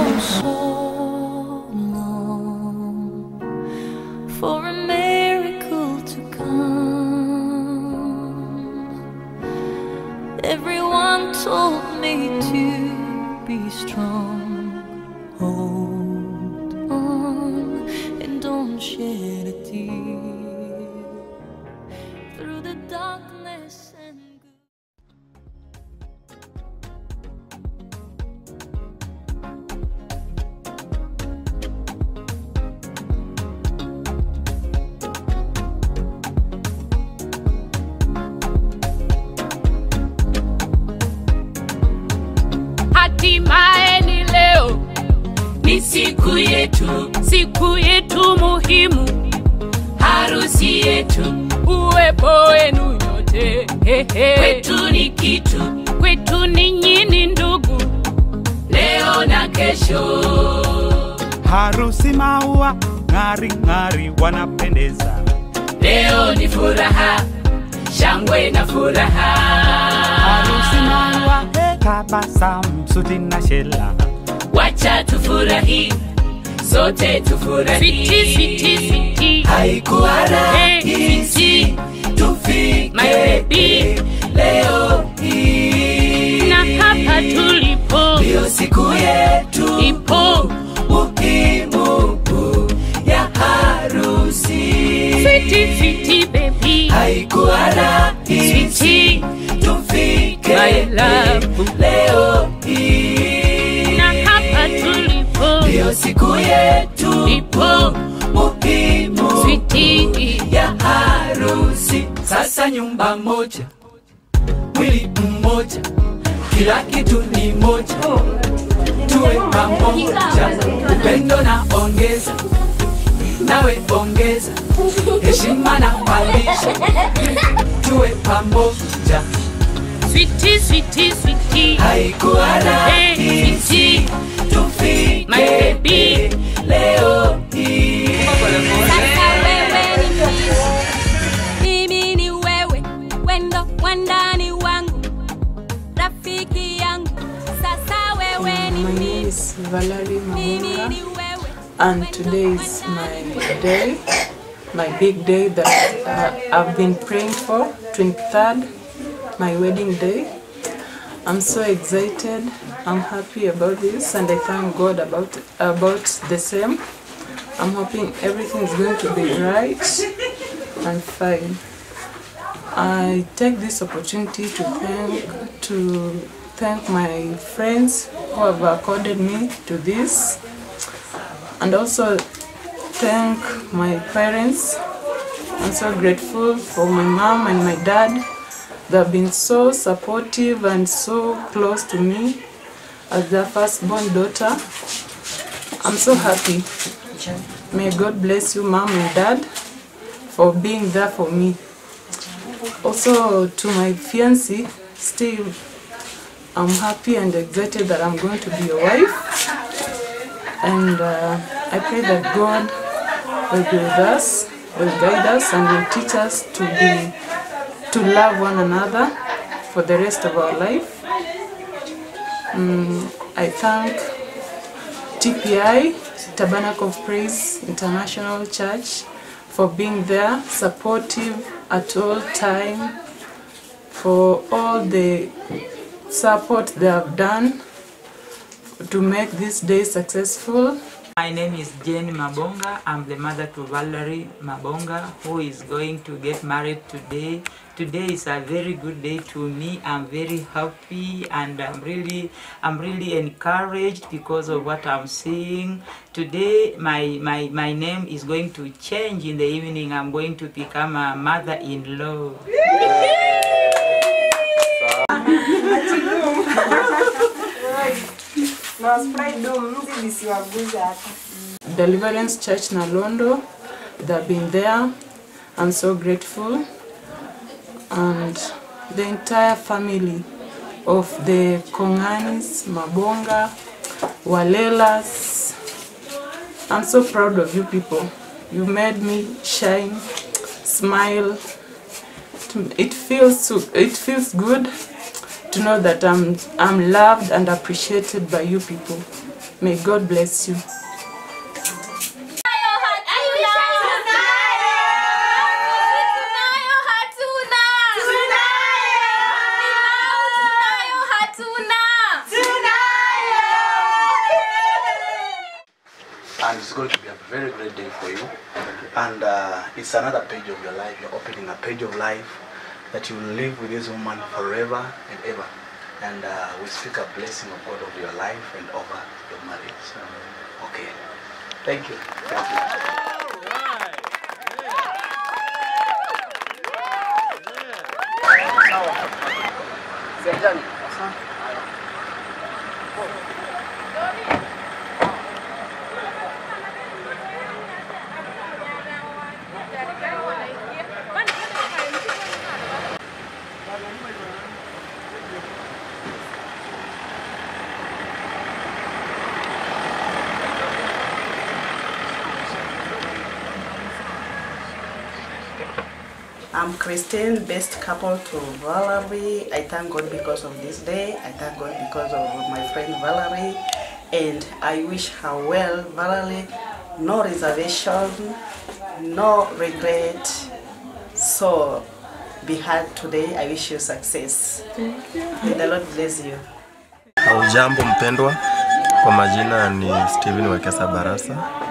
so long for a miracle to come. Everyone told me to be strong. Hold on and don't shed a tear through the darkness and Hatimaye ni leo, ni siku yetu, siku yetu muhimu, harusi yetu, uwepo wenu nyote hehe. Kwetu ni kitu, kwetu ni nyini ndugu, leo na kesho. harusi maua ng'ari ng'ari wanapendeza Leo ni furaha, shangwe na furaha. harusi maua he, tabasamu suti na shela Wacha tufurahi, sote tufurahi. Switi, switi, switi. Haikuwa rahisi tufike My baby. leo hii, na hapa tulipo ndiyo siku yetu ipo muhimu ya harusi. fiti fiti baby Haikuwa rahisi Sweetie, tufike my love. leo hii, na hapa tulipo ndiyo siku yetu ipo muhimu fiti ya harusi. Sasa nyumba moja, mwili mmoja, kila kitu ni moja, tuwe pamoja, upendo na ongeza, nawe ongeza, heshima na malisha, tuwe pamoja. fiti fiti fiti Haikuwa rahisi tufike My baby. leo hii. Sasa wewe ni mimi, mimi ni wewe, wendo wandani wangu, rafiki yangu. Sasa wewe ni My name mimi, is Valerie mimi ni Mamunga, wewe. and today is my day, my big day that uh, I've been praying for, 23rd, my wedding day. I'm so excited. I'm happy about this, and I thank God about about the same. I'm hoping everything is going to be right and fine. I take this opportunity to thank to thank my friends who have accorded me to this, and also thank my parents. I'm so grateful for my mom and my dad. They've been so supportive and so close to me as their firstborn daughter. I'm so happy. May God bless you, mom and dad, for being there for me. Also, to my fiancé, Steve, I'm happy and excited that I'm going to be your wife. And uh, I pray that God will be with us, will guide us, and will teach us to be to love one another for the rest of our life. Mm, I thank TPI, Tabernacle of Praise International Church, for being there, supportive at all time, for all the support they have done to make this day successful. My name is Jane Mabonga. I'm the mother to Valerie Mabonga, who is going to get married today. Today is a very good day to me. I'm very happy and I'm really, I'm really encouraged because of what I'm seeing. Today, my, my, my name is going to change in the evening. I'm going to become a mother-in-law. Deliverance Church Nalondo, they've been there. I'm so grateful. And the entire family of the Konganis, Mabonga, Walelas. I'm so proud of you people. You made me shine, smile. It feels so, it feels good to know that I'm I'm loved and appreciated by you people. May God bless you. and it's going to be a very great day for you. And uh, it's another page of your life. You're opening a page of life that you will live with this woman forever and ever. And uh, we speak a blessing of God over your life and over your marriage. Okay. Thank you. Thank you. I'm Christine, best couple to Valerie. I thank God because of this day. I thank God because of my friend Valerie. And I wish her well, Valerie. No reservation, no regret. So be hard today. I wish you success. May the Lord bless you. Ujambo mpendwa, kwa majina ni Steven Wekesa Barasa.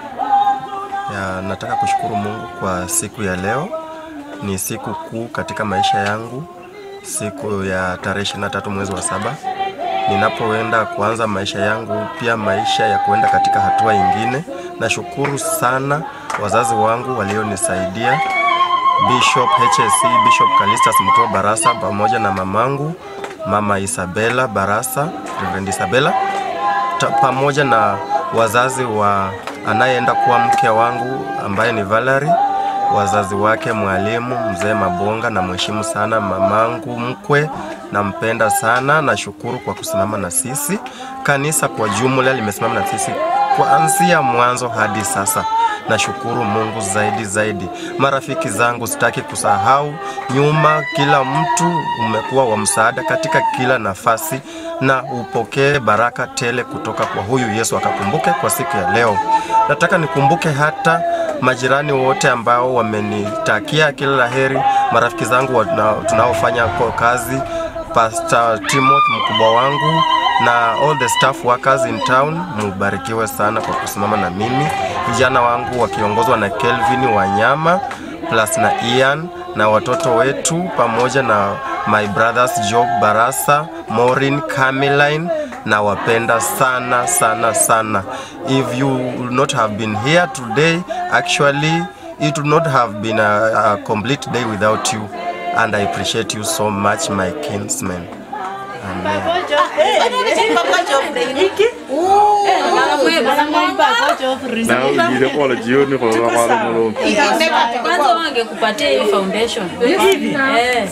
Ya, nataka kushukuru Mungu kwa siku ya leo. Ni siku kuu katika maisha yangu, siku ya tarehe 23 mwezi wa saba ninapoenda kuanza maisha yangu, pia maisha ya kuenda katika hatua ingine. Nashukuru sana wazazi wangu walionisaidia, Bishop HSC, Bishop Kalistas Mtua Barasa pamoja na mamangu Mama Isabella Barasa, Reverend Isabella ta, pamoja na wazazi wa anayeenda kuwa mke wangu ambaye ni Valerie, wazazi wake mwalimu mzee Mabonga, na mheshimu sana mamangu mkwe, nampenda sana. Nashukuru kwa kusimama na sisi. Kanisa kwa jumla limesimama na sisi kuanzia mwanzo hadi sasa. Nashukuru Mungu zaidi zaidi. Marafiki zangu sitaki kusahau nyuma, kila mtu umekuwa wa msaada katika kila nafasi, na upokee baraka tele kutoka kwa huyu Yesu, akakumbuke kwa siku ya leo. Nataka nikumbuke hata majirani wote ambao wamenitakia kila laheri, marafiki zangu wana- tunaofanya kwa kazi, Pastor Timothy mkubwa wangu na all the staff workers in town, mubarikiwe sana kwa kusimama na mimi. Vijana wangu wakiongozwa na Kelvin Wanyama plus na Ian na watoto wetu pamoja na my brothers Job Barasa, Maureen, Cameline na wapenda sana sana sana. If you would not have been here today, actually it would not have been a, a complete day without you and I appreciate you so much my kinsmen. Amen. naujile kola jioni kwa kwala mulumbi kwanza wangekupatia hii foundation Eh.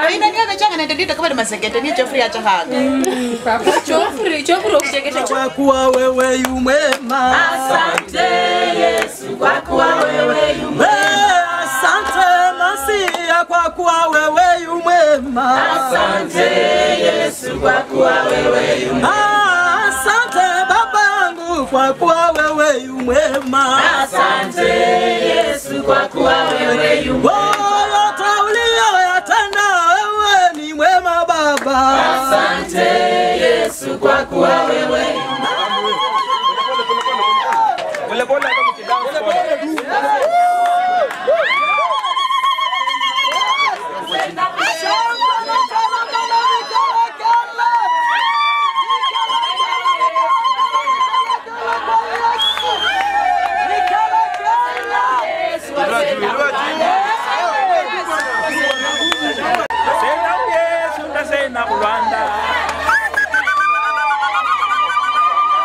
Chofri, chofri ukuchekesha kwa kuwa wewe yu mwema. Asante Yesu kwa kuwa wewe yu mwema. Eh, Asante Masia kwa kuwa wewe yu mwema. Asante Yesu kwa kuwa wewe yu mwema. Ah, Asante babangu kwa kuwa wewe yu mwema. Asante Yesu kwa kuwa wewe yu mwema. Oh, yote uliyoyatenda wewe ni mwema Baba. Asante Yesu kwa kuwa wewe yu Sena Yesu na sena Rwanda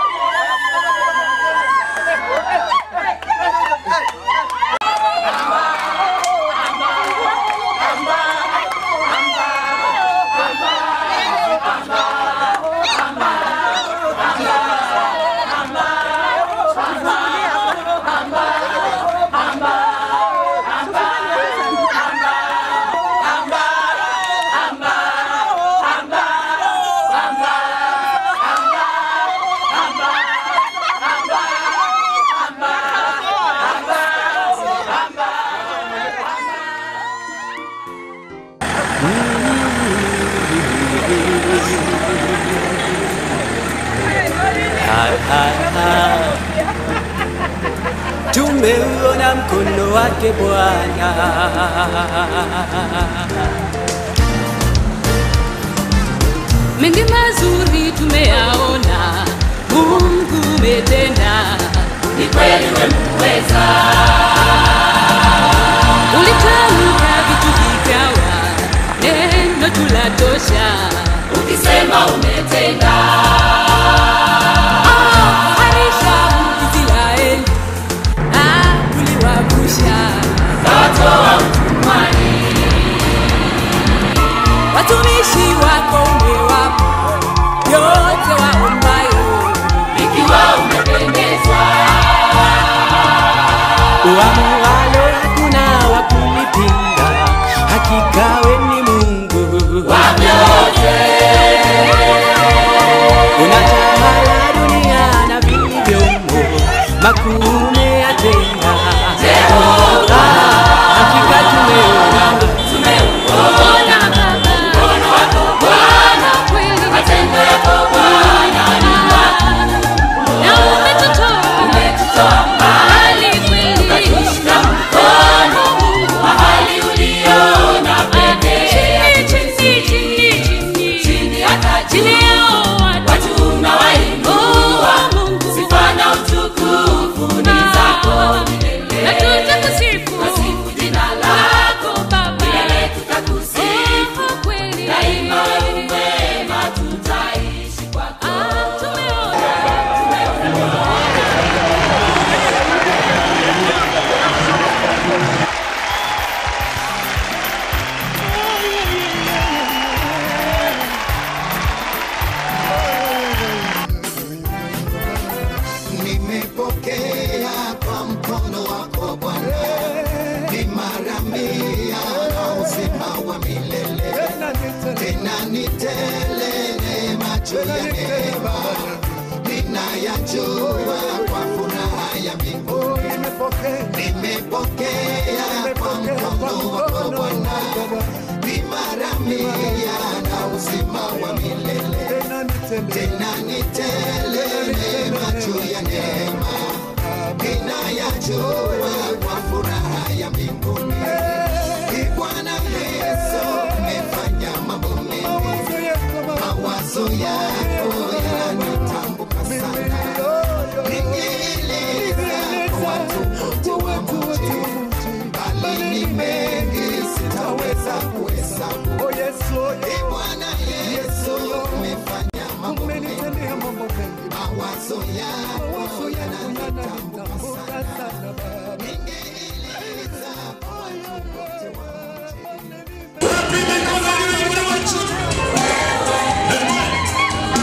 tumeuona mkono wake Bwana. mengi mazuri tumeyaona, Mungu umetenda, ni kweli wemuweza. Ulitamka vitu vikawa, neno tulatosha, ukisema umetenda. Ah, harisha Israeli, ah, uliwavusha kawatoa utumwani watumishi wako umewapa yote waombayo, ikiwa umependezwa. Uamualo hakuna wa kulipinga, hakika we ni Mungu wa vyote. Unatawala dunia na vilivyomo, makuu umeyatenda. Jehova, hakika tumeona Ona Baba, mkono wako Bwana, kweli matendo yako Bwana ni makuu, na umetutoa umetutoa mbali kweli, ukatushika mkono Mungu mahali uliona pekee, chini chini chini chini chini hata chini yao watu unawainua Mungu, sifa na utukufu ni zako milele, na tutakusifu tasifu jina lako Baba, milele tutakusifu kweli, daima wewe mwema, tutaishi kwako. Tumeona nimepokea kwa mkono wako Bwana, ni mara mia na uzima wa milele, tena ni tele neema juu ya neema, ninayajua kwa furaha ya mbinguni. Nimepokea kwa mkono wako Bwana, ni mara mia na uzima wa milele, tena ni tele neema juu ya neema, ninayajua kwa furaha ya mbinguni. Ee Bwana Yesu, umefanya mambo mengi, mawazo yako yananitambuka sana. Ningeeleza kwa watu wote wa mji, bali ni mengi sitaweza kuhesabu. Ee Bwana Yesu, umefanya mambo mengi, mawazo yako yananitambuka sana. Ningeeleza kwa watu wote wa mji.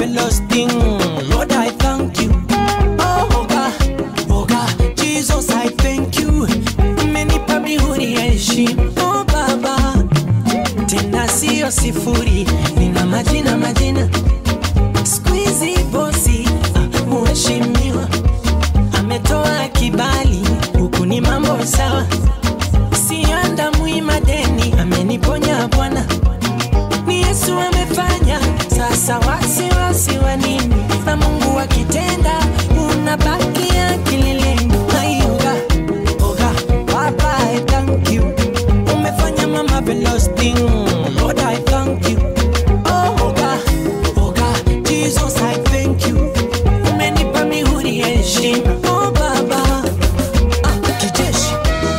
marvelous thing. Lord, I thank you. Oh, God, oh, God, Jesus, I thank you. Umenipa mihuri ya heshima. Oh, Baba, tena sio sifuri, nina majina majina. Squeezy bosi, ah, mheshimiwa ametoa kibali, huku ni mambo sawa. Sianda mwima deni, ameniponya Bwana ni Yesu amefanya. Sasa wasiwasi wa nini? Na Mungu akitenda, unabakia kileleni. Ayoga, oga, Baba, I thank you. Umefanya ma marvelous thing. Lord, I thank you. Oh, oga, oga, Jesus, I thank you. Umenipa mihuri ya heshima. Oh, Baba, ah, kijeshi.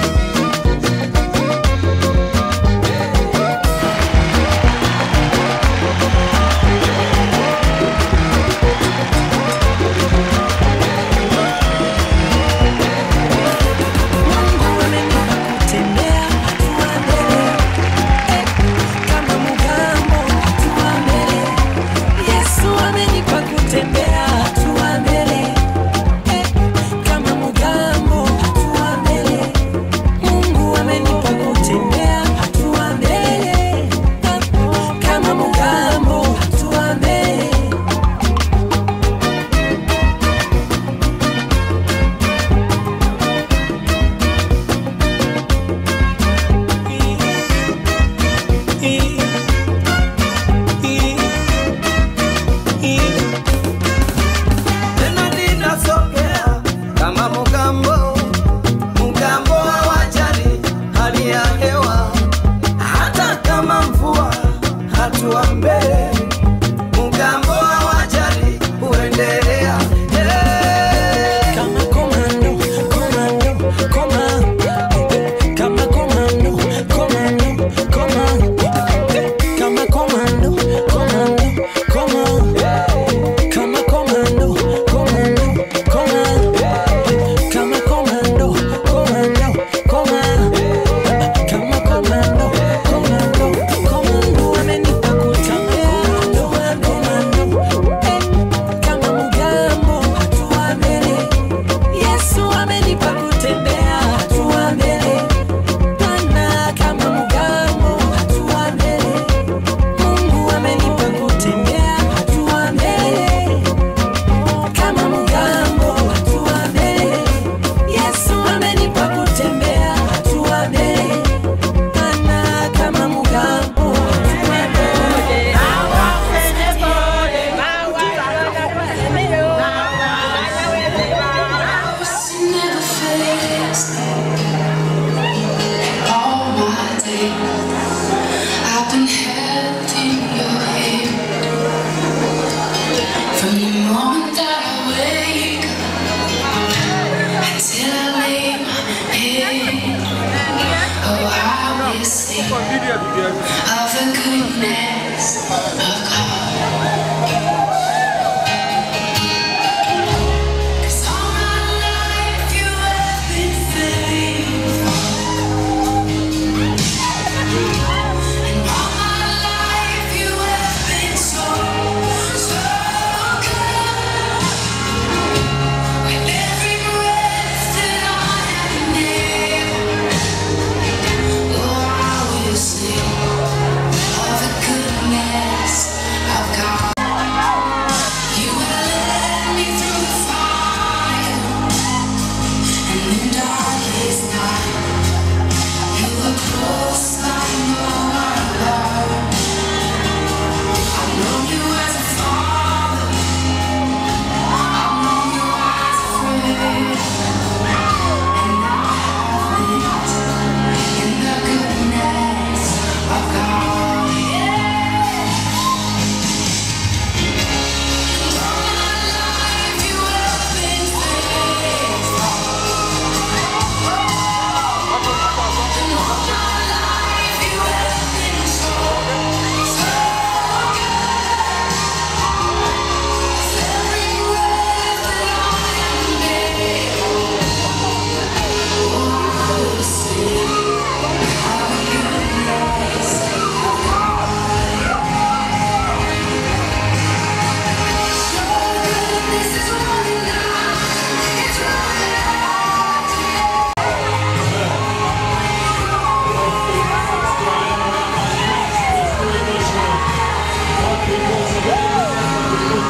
kutembea hatua mbele Eh, kama mugambo hatua mbele yesu amenipa kutembea hatua mbele Eh, kama mugambo hatua mbele mungu amenipa kutembea hatua mbele Eh, kama mugambo hatua mbele tena ninasogea kama mugambo mugambo hawajali hali ya hewa hata kama mvua hatua mbele mugambo hawajali huendelea Eh. kama komando komando koma kama komando komando koma kama komando komando koma kama komando komando koma kama komando komando koma kama komando komando komando amenipa kutamba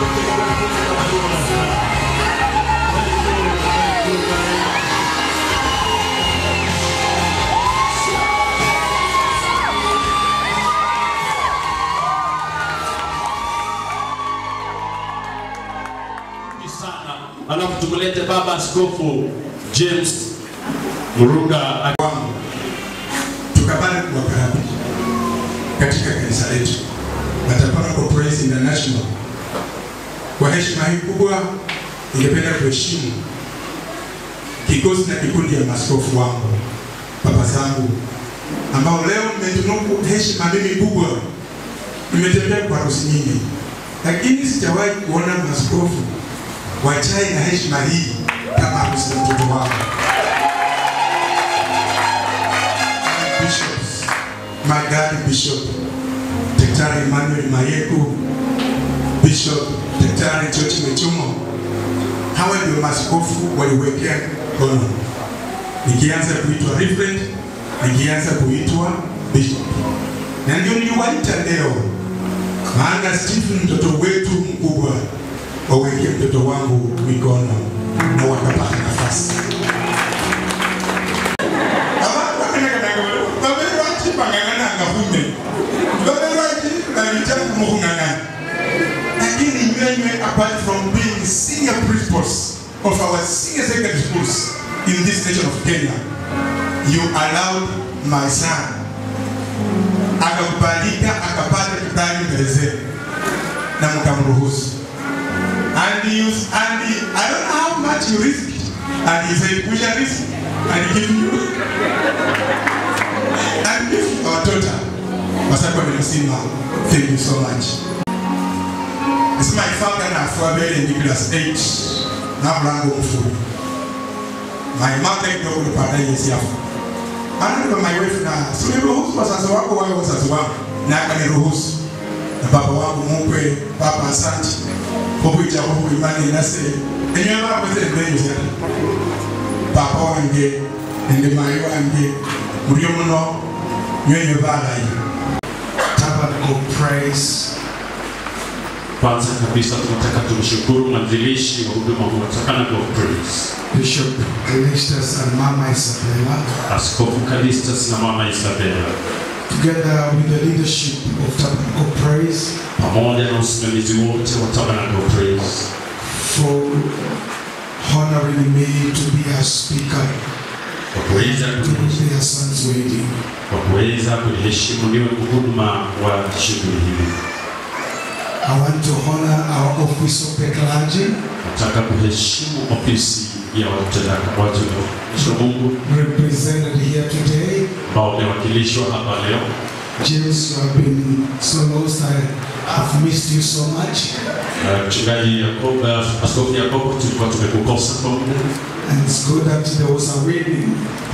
sana alafu tumlete baba askofu James Murunga wangu tukapanda kuwakarabia katika kanisa letu Matapala Praise International. Kwa heshima hii kubwa, ningependa kuheshimu kikosi na kikundi ya maskofu wangu, baba zangu, ambao leo mmetunuku heshima mimi kubwa. Nimetembea kwa harusi nyingi, lakini sijawahi kuona maskofu wachai na heshima hii kama harusi ya mtoto wangu. bishops, my God Bishop Daktari Emmanuel Mayeku, Bishop Daktari George Mechumo, hawa ndio maaskofu waliwekea mkono, nikianza kuitwa reverend, nikianza kuitwa bishop, na ndio niliwaita leo, maana Stephen mtoto wetu mkubwa wawekee mtoto wangu mikono na wakapata nafasi baberwaki bang'ang'ananga hume baberwaki balitanga mukhung'ang'ana lakini nywenywe apart from being senior principals of our senior secondary schools in this nation of Kenya you allowed my son akakubalika akapata kibali mbele zenu na mkamruhusu and you and he, I don't know how much you risked and he said we shall risk and give you and give our daughter Masako Milusima thank you so much this is my father na Fuabele Nicholas 8 na mlango mfuri my mother kidogo nipata yesi hapo maana ndio my wife na suniruhusu wazazi wako wawe wazazi wangu na akaniruhusu na baba wangu mukwe papa asante kukuita huku imani nase enywe bakweze mbenyu zera papa wange ende mayi wange mulyo muno nywenye balayi Tabernacle Praise. Kwanza kabisa tunataka tumshukuru mwanzilishi wa huduma huu wa Tabernacle of Praise, Bishop Callistus and Mama Isabella, Askofu Callistus na Mama Isabella, together with the leadership of Tabernacle Praise, pamoja na usimamizi wote wa Tabernacle of Praise for honoring me to be a speaker kwa kuweza to their son's wedding. kwa kuweza kuniheshimu niwe mhuduma wa shughuli hii. I want to honor our office of the clergy, Nataka kuheshimu ofisi ya watendaka watu wa Mungu represented here today. ambao wamewakilishwa hapa leo. James, you have been so lost. I have missed you so much. Uh, Mchungaji Yakobo, uh, Askofu Yakobo, tulikuwa tumekukosa kwa muda And it's good that there was a wedding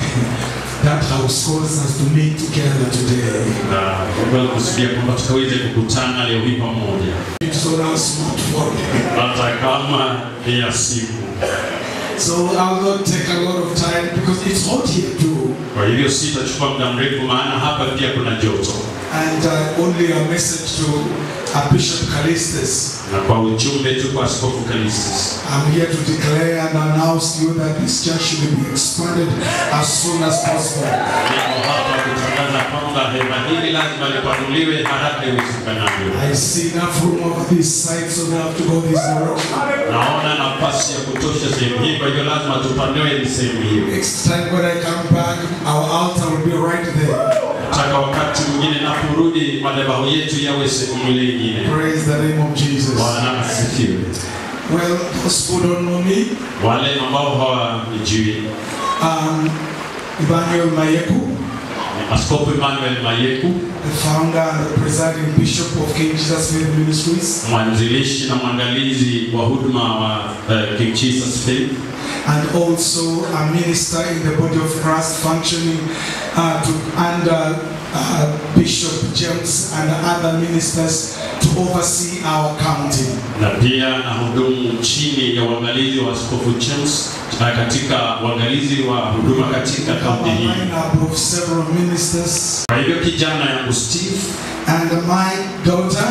that house calls us to meet together today. na Mungu alikusudia kwamba tukaweze kukutana leo hii pamoja, It's on our smartphone. hata kama ni ya simu. So I'll not take a lot of time because it's hot here too. Kwa hivyo sitachukua muda mrefu, maana hapa pia kuna joto, And uh, only a message to uh, Bishop Callistus. na kwa ujumbe tu kwa Askofu Callistus, I'm here to declare and announce to you that this church should be expanded as soon as possible. niko hapa kutangaza kwamba hema hili lazima lipanuliwe haraka iwezekanavyo. I see enough room over this side, so we have to go this direction. Naona nafasi ya kutosha sehemu hii, kwa hivyo lazima tupanue ni sehemu hiyo. Next time when I come back, our altar will be right there. Nataka wakati mwingine naporudi, madhabahu yetu yawe sehemu ile ingine. Praise the name of Jesus. Bwana asifiwe. Well, those who don't know me, Wale ambao hawanijui, um, Emmanuel Mayeku, ni Askofu Emmanuel Mayeku, the founder and the presiding bishop of King Jesus Faith Ministries, mwanzilishi na mwandalizi wa huduma wa uh, King Jesus Faith, and also a minister in the body of Christ functioning uh, to, under uh, Bishop James and other ministers to oversee our county. na pia na hudumu chini ya uangalizi wa Askofu James na katika uangalizi wa huduma katika kaunti hii. lineup of several ministers Kwa hivyo kijana yangu Steve and my daughter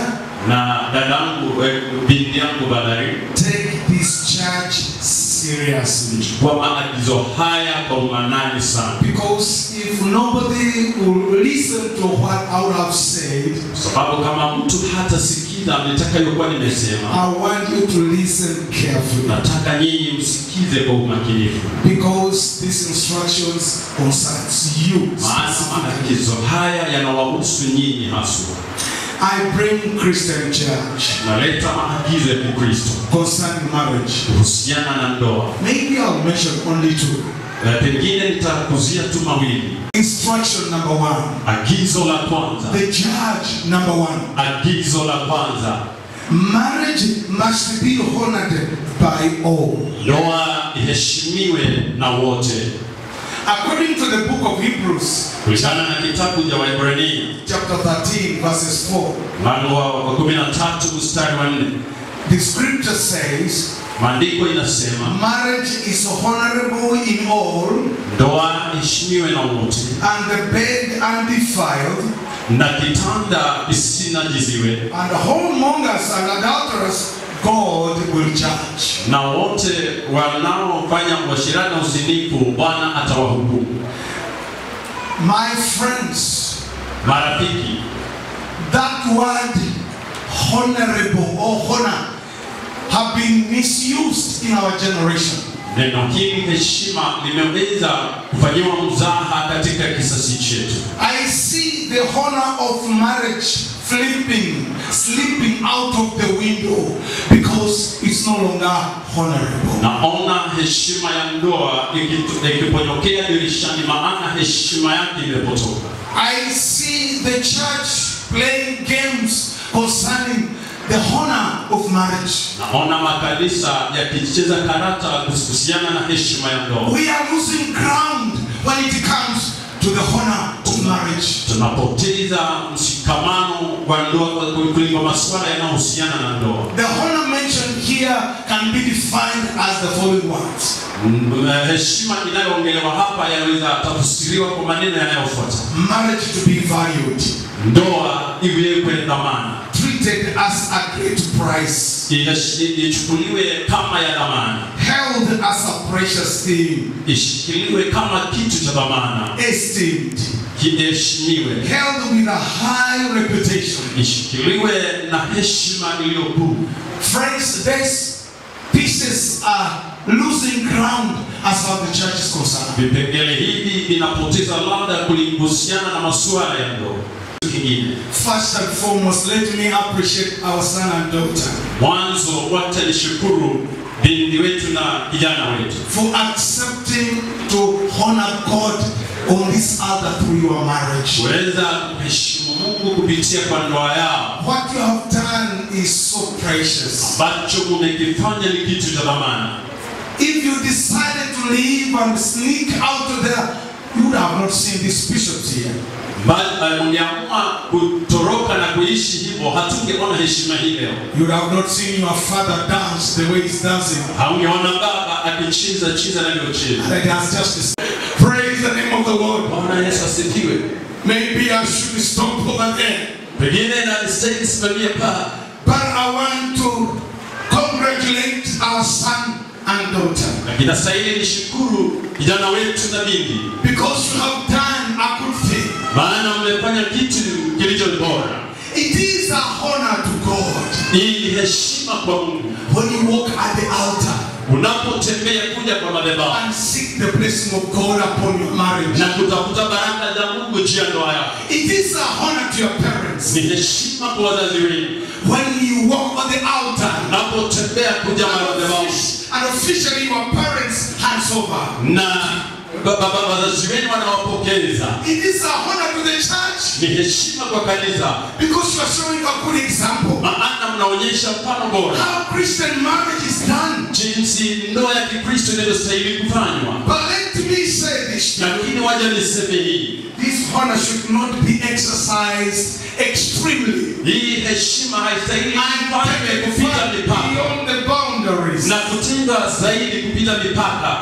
na dadangu eh, binti yangu Valerie take this church seriously. kwa maagizo haya kwa umanani sana, Because if nobody will listen to what I would have said, sababu kama mtu hatasikiza nitakayokuwa nimesema, I want you to listen carefully. nataka nyinyi msikize kwa umakinifu, Because these instructions concerns you. maana maagizo haya yanawahusu nyinyi haswa. I bring Christian church Naleta maagizo ya Kikristo concerning marriage. kuhusiana na ndoa. Maybe I'll mention only two. Eh, Pengine nitakuzia tu mawili. Instruction number one. Agizo la kwanza, The church number one. agizo la kwanza, Marriage must be honored by all. ndoa iheshimiwe na wote, According to the book of Hebrews, kulingana na kitabu cha Waebrania chapter 13, verses 4, mlango wa 13 mstari wa 4, the scripture says, maandiko inasema Marriage is honorable in all, ndoa iheshimiwe na wote, and the bed undefiled, na kitanda kisinajiziwe, and whoremongers and adulterers God will judge. na wote wanaofanya uasherati na uzinifu Bwana atawahukumu. My friends, Marafiki, that word honorable or honor have been misused in our generation. neno hili heshima limeweza kufanyiwa mzaha katika kisasi chetu. I see the honor of marriage flipping, slipping out of the window because it's no longer honorable. Naona heshima ya ndoa ikitu- ikiponyokea dirishani, maana heshima yake imepotoka. I see the church playing games concerning the honor of marriage. Naona makanisa yakicheza karata kuhusiana na heshima ya ndoa. We are losing ground when it comes to the honor of marriage. Tunapoteza mshikamano wa ndoa kwa- kuliko masuala yanayohusiana na ndoa. The honor mentioned here can be defined as the following words Mm, eh, Heshima inayoongelewa hapa yanaweza tafsiriwa kwa maneno yanayofuata: marriage to be valued, ndoa iwekwe dhamana, treated as a great price, Ihesh- ichukuliwe kama ya dhamana, held as a precious thing, ishikiliwe kama kitu cha dhamana, esteemed, kiheshimiwe, held with a high reputation. ishikiliwe na heshima iliyo kuu. Friends, these pieces are losing ground as far as the church is concerned. Vipengele hivi vinapoteza ladha kuhusiana na masuala ya ndoa. Kingine, First and foremost, let me appreciate our son and daughter mwanzo wacha nishukuru binti wetu na kijana wetu for accepting to honor God on this altar through your marriage. kuweza kuheshimu Mungu kupitia kwa ndoa yao. What you have done is so precious. Ambacho umekifanya ni kitu cha dhamana. If you decided to leave and sneak out there, you would have not seen these bishops here. Bali ungeamua kutoroka na kuishi hivyo, hatungeona heshima hii leo. You would have not seen your father dance the way he's dancing. Haungeona baba akicheza cheza anavyocheza. And he has justice. Praise the name of the Lord. Bwana Yesu asifiwe. Maybe I should stop over there. Pengine na stahili simamie paa, But I want to congratulate our son and daughter lakini nastahili nishukuru kijana wetu na binti, because you have done a good thing. maana mmefanya kitu kilicho bora. It is a honor to God Hii ni heshima kwa Mungu. when you walk at the altar Unapotembea kuja kwa madhabahu and seek the blessing of God upon your marriage. na kutafuta baraka za Mungu juu ya ndoa yako, It is a honor to your parents ni heshima kwa wazazi wenu. when you walk on the altar Unapotembea kuja madhabahu and officially your parents hands over. na ba- ba- ba- wazazi wenu wanawapokeza, It is a honor to the church ni heshima kwa kanisa, because you are showing a good example. maana mnaonyesha mfano bora How Christian marriage is done. jinsi ndoa ya Kikristo inavyostahili kufanywa. But let me say this to you. Lakini waja niseme hii, This honor should not be exercised extremely hii heshima haistahili and ifanywe taken kupita far mipaka beyond the boundaries. na kutendwa zaidi kupita mipaka.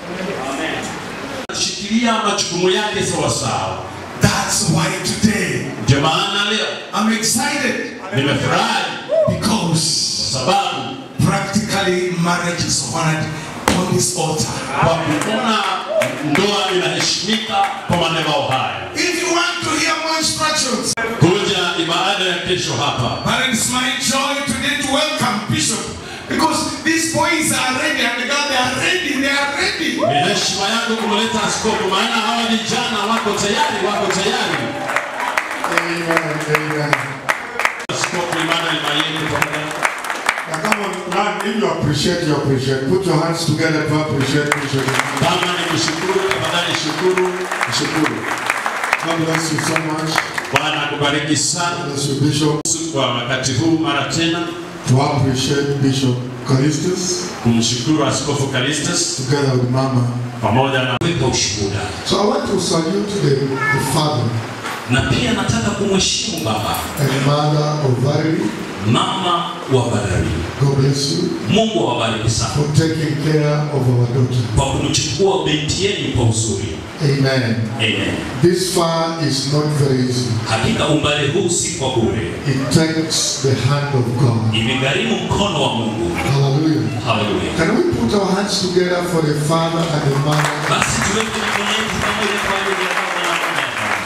Shikilia majukumu yake sawasawa. That's why today Ndio maana leo I'm excited nimefurahi Because sababu practically marriage is honored on this altar. kwa kuona ndoa inaheshimika kwa madhabahu haya. If you want to hear more instructions, Kuja ibada ya kesho hapa. but it's my joy today to welcome Bishop because these boys are ready and God they are ready, they are ready. Ni heshima yangu kumleta askofu, maana hawa vijana wako tayari, wako tayari. Amen, amen. Askofu Emmanuel Mayeni pamoja Now come on, man, if you appreciate, you appreciate. Put your hands together to appreciate Bishop. kama ni kushukuru, tafadhali shukuru, shukuru. God bless you so much. Bwana akubariki sana Bless you, Bishop. kwa wakati huu mara tena To appreciate Bishop Callistus kumshukuru Askofu Callistus together with Mama. pamoja na kuweka ushuhuda, So I want to salute the, the father na pia nataka kumheshimu baba and mother of Valerie. mama wa Badari. God bless you Mungu awabariki sana for taking care of our daughter. kwa kumchukua binti yenu kwa uzuri. Amen. Amen. This far is not very easy. Hakika umbali huu si kwa bure, It takes the hand of God. imegharimu mkono wa Mungu. Hallelujah. Haleluya! Can we put our hands together for the father and the mother? Basi tuweke mikono yetu pamoja kwa ajili ya baba na mama.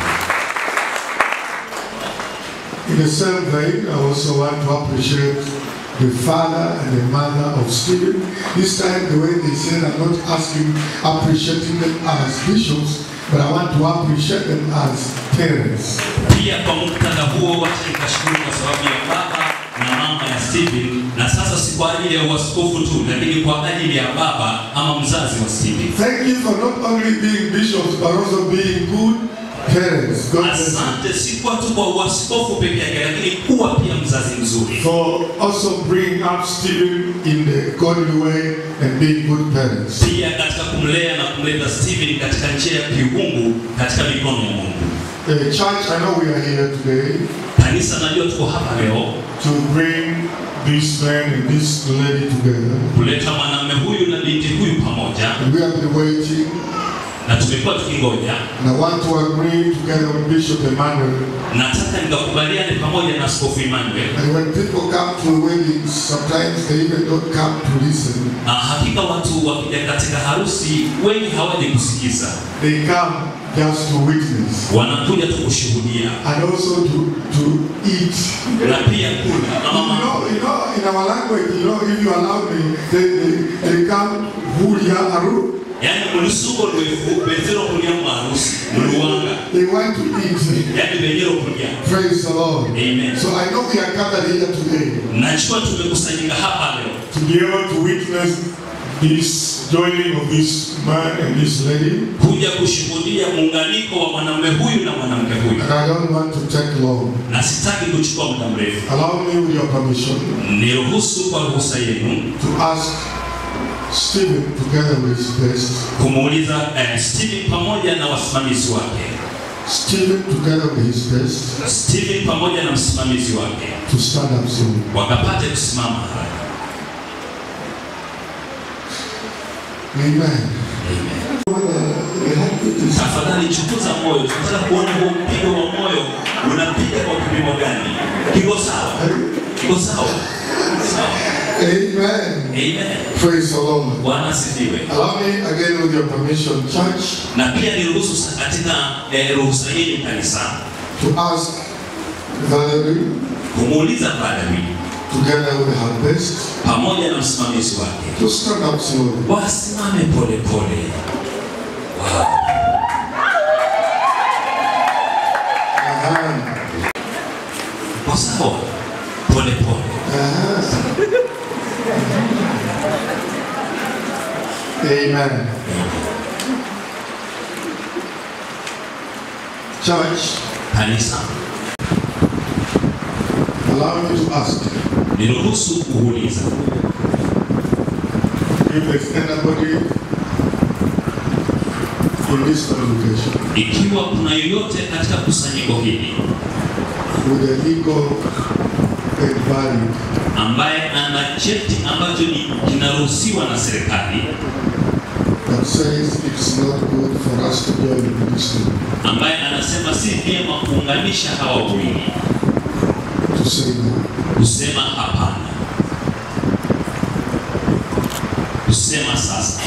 In the same vein, I also want to appreciate the father and the mother of Stephen. This time, the way they said, I'm not asking, appreciating them as bishops, but I want to appreciate them as parents. Pia kwa muktadha huo, wacha nikashukuru kwa sababu ya baba na mama ya Stephen, na sasa si kwa ajili ya uaskofu tu, lakini kwa ajili ya baba ama mzazi wa Stephen. Thank you for not only being bishops, but also being good parents. God bless you. Asante si kwa tu kwa uaskofu peke yake, lakini kuwa pia mzazi mzuri, For also bringing up Stephen in the godly way and being good parents. pia katika kumlea na kumleta Stephen katika njia ya kiungu katika mikono ya Mungu. Uh, church, I know we are here today Kanisa, najua tuko hapa leo to bring this man and this lady together. kuleta mwanamume huyu na binti huyu pamoja, And we have been waiting. na tumekuwa tukingoja. And I want to agree together with Bishop Emmanuel. Nataka nikakubaliane pamoja na Askofu Emmanuel And when people come to weddings, sometimes they even don't come to listen. na hakika watu wakija katika harusi wengi hawaji kusikiza, They come just to witness wanakuja tu kushuhudia and also to, to eat. na pia kula na You mama know, you know, in our language, you know, if you allow me, they, they, they come hulia aru. yani mulusuko lwefu bezero kulya mu harusi muluwanga They want to eat. yani benyera okulya Praise the Lord. Amen. So I know we are gathered here today nachukua tumekusanyika hapa leo to be able to witness this joining of this man and this lady. kuja kushuhudia muunganiko wa mwanamume huyu na mwanamke huyu, And I don't want to take long. na sitaki kuchukua muda mrefu. Allow me, with your permission, Niruhusu kwa ruhusa yenu to ask Stephen, together with his best, kumuuliza eh, Stephen pamoja na wasimamizi wake, Stephen, together with his best, Stephen pamoja na msimamizi wake to stand up soon. wakapate kusimama haraka. Amen. Tafadhali chunguza moyo, tunataka kuona huo mpigo wa moyo unapiga kwa kipimo gani? Kiko sawa? Kiko sawa? Sawa. Amen. Amen. Praise the Lord. Bwana asifiwe. Allow me again, with your permission, church, Na pia niruhusu sa- katika eh, ruhusa yenu kanisa to ask Valerie, kumuuliza Valerie together with her best, pamoja na msimamizi wake to stand up slowly. wasimame pole pole. Wow. Uh-huh. Kwa sawa, pole pole. Amen. Church, Kanisa, allow me to ask niruhusu kuuliza if there's anybody in this congregation ikiwa kuna yoyote katika kusanyiko hili with a legal and valid ambaye ana cheti ambacho ni kinaruhusiwa na serikali that says it's not good for us to join the ministry ambaye anasema si vyema kuunganisha hawa wawili to say no. kusema hapana. kusema sasa.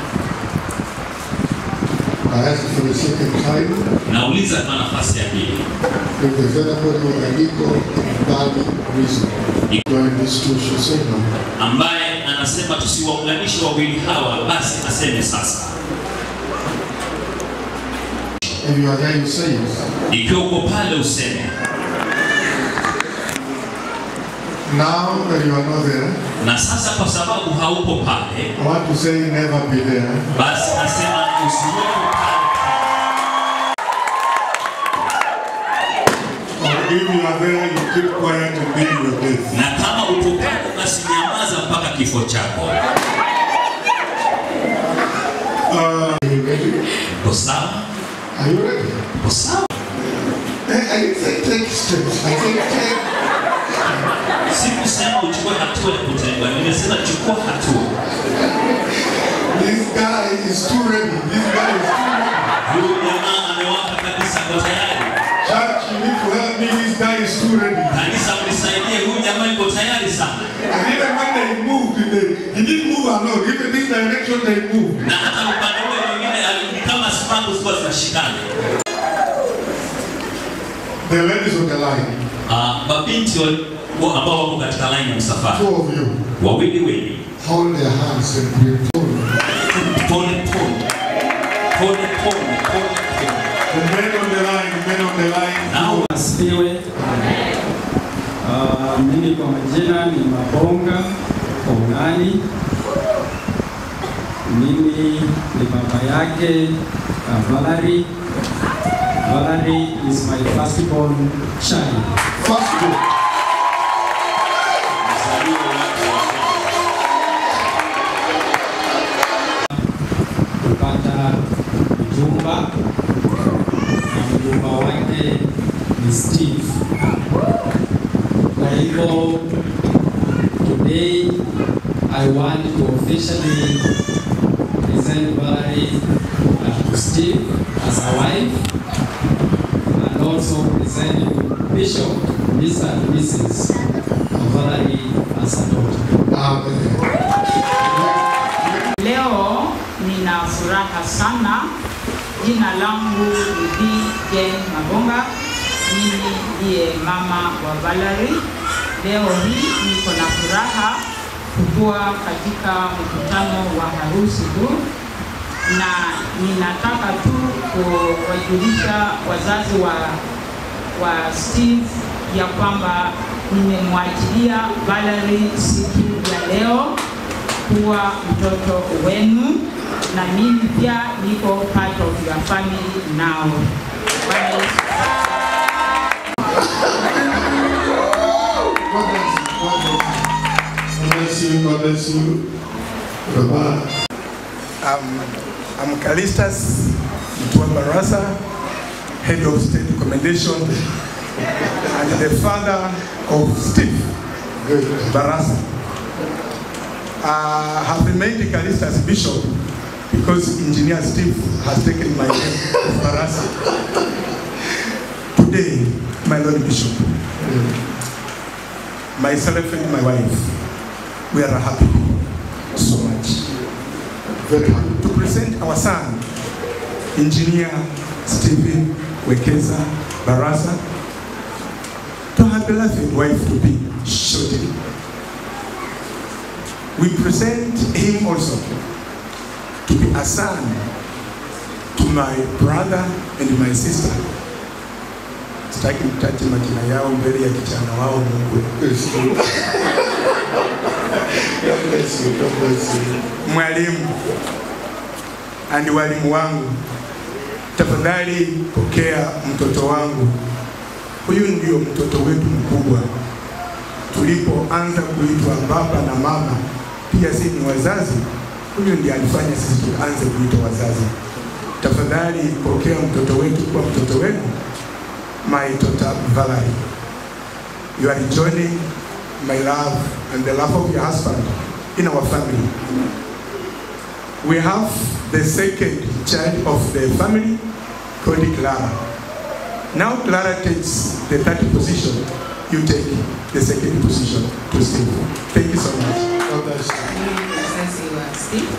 I ask for the second time Nauliza kwa nafasi ya pili, if there's anybody with a legal and valid reason why these two should say no. ambaye anasema tusiwaunganishe wawili hawa, basi aseme sasa. If you are there, you say yes. Ikiwa uko pale useme. Now that you are not there, Na sasa kwa sababu haupo pale, I want to say never be there. basi nasema usiwepo Or if you are there, you keep quiet until your death. na kama upo pale, basi nyamaza mpaka kifo chako. Uh, are you ready? Uko sawa? Are you ready? Uko sawa? I, I didn't say take steps. I said take. Sikusema uchukue hatua ya kutengwa, nimesema chukua hatua. This guy is too ready. This guy is too ready. Huyu jamaa amewaka kabisa, kwa tayari. Church, you need to help me. This guy is too ready. Kanisa mnisaidie, huyu jamaa yuko tayari sana. And even when they moved, they, he didn't move alone. Even this direction they moved. Na hata upande ule mwingine ali- ni kama spangu zilikuwa zinashikana. The ladies on the line. Ah, mabinti wal- wa- ambao wako katika line ya msafara, Two of you. wawili wawili, Hold their hands and bring forward. pole pole pole pole pole pole. The men on the line, the men on the line. Nao Asifiwe. Uh, mimi kwa majina ni Mabonga Ongani. Mimi ni baba yake uh, Valerie. Valerie is my firstborn child. Firstborn. kupata mjumba na mjumba wake ni Steve. Kwa hivyo today I want to officially present Valerie uh, to Steve as a wife and also present you Bishop Mr. and Mrs. Valerie as a daughter. Leo nina furaha sana. Jina langu ni Bi Jane Mabonga. Mimi ndiye mama wa Valerie. Leo hii niko na furaha kukuwa katika mkutano wa harusi tu, na ninataka tu kuwajulisha wazazi wa, wa Steve ya kwamba nimemwachilia Valerie siku ya leo kuwa mtoto wenu na mimi pia niko part of your family now. Bwana Yesu God bless you. God bless you. Baba. Um, I'm Callistus Mtua Barasa, head of state recommendation, and the father of Steve Barasa. Uh, I have remained Callistus bishop because engineer Steve has taken my name of Barasa. Today, my Lord Bishop, myself and my wife, we are happy so much. Very happy to present our son, engineer Stephen Wekesa Barasa, to her beloved wife to be shortly. We present him also to be a son to my brother and my sister. Sitaki mtaje majina yao mbele ya kijana wao Mungu. God bless you. God bless you. Mwalimu ani walimu wangu, tafadhali pokea mtoto wangu. Huyu ndio mtoto wetu mkubwa. Tulipoanza kuitwa baba na mama, pia sisi ni wazazi. Huyu ndiye alifanya sisi tuanze kuitwa wazazi. Tafadhali pokea mtoto wetu kuwa mtoto wenu, my daughter Valerie. You are joining my love and the love of your husband in our family. We have the second child of the family called Clara. Now Clara takes the third position. You take the second position to Steve. Thank you so much. God bless you. Mimi ni mzazi wa Steve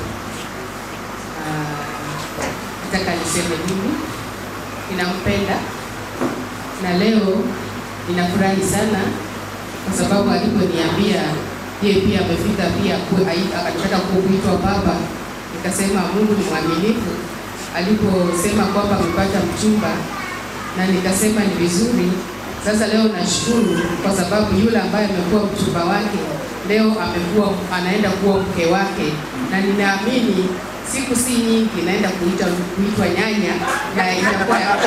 ninampenda na leo ninafurahi sana kwa sababu aliponiambia yeye pia amefika pia ku- ai- akataka kuitwa baba, nikasema Mungu ni mwaminifu. Aliposema kwamba amepata mchumba, na nikasema ni vizuri. Sasa leo nashukuru kwa sababu yule ambaye amekuwa mchumba wake leo amekuwa anaenda kuwa mke wake, na ninaamini siku si nyingi naenda kuita kuitwa nyanya na itakuwa ya